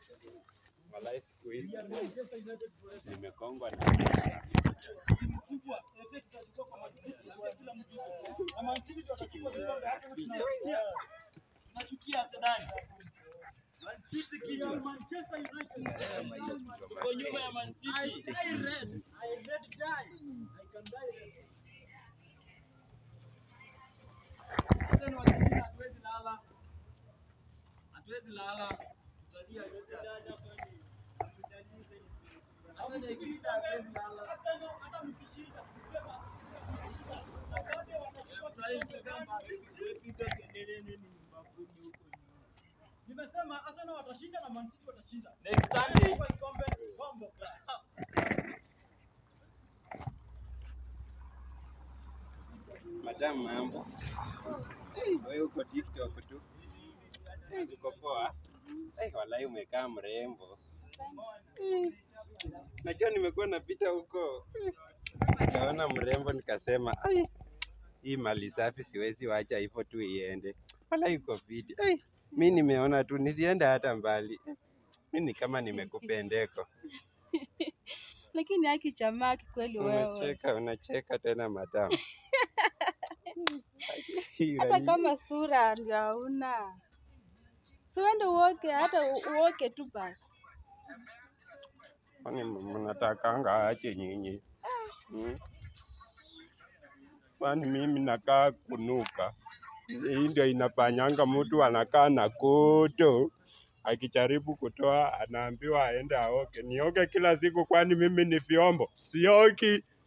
Walai siku hizi nimekongwa na Tuko nyuma ya Man City. Hatuwezi lala. Tutalia yote. Hata ikishinda hatuwezi lala. Sasa hivi kama tukipiga kelele nini mbakuni huko nyuma. Nimesema Arsenal watashinda na Man City watashinda. Next Sunday Kwa kikombe bombo class. madam, mambo wewe uko TikTok tu, Eh, uko poa? Eh, walai umekaa mrembo. Eh, Najua nimekuwa napita huko Eh, nikaona mrembo nikasema, ai, hii mali safi siwezi wacha hivyo tu iende. Walai uko fiti. Eh, mi nimeona tu nisienda hata mbali. Eh, Mi ni kama nimekupendeko. lakini haki jamaa kikweli wewe, Unacheka, unacheka tena madam. hata kama sura ndio hauna, si uende uoke, hata u- uoke tu basi. Kwani mnatakanga ache nyinyi? Hmm? Kwani mimi nakaa kunuka? Hii ndio inafanyanga mtu anakaa na kuto, akijaribu kutoa anaambiwa aende aoke. Nioke kila siku, kwani mimi ni vyombo? Sioki.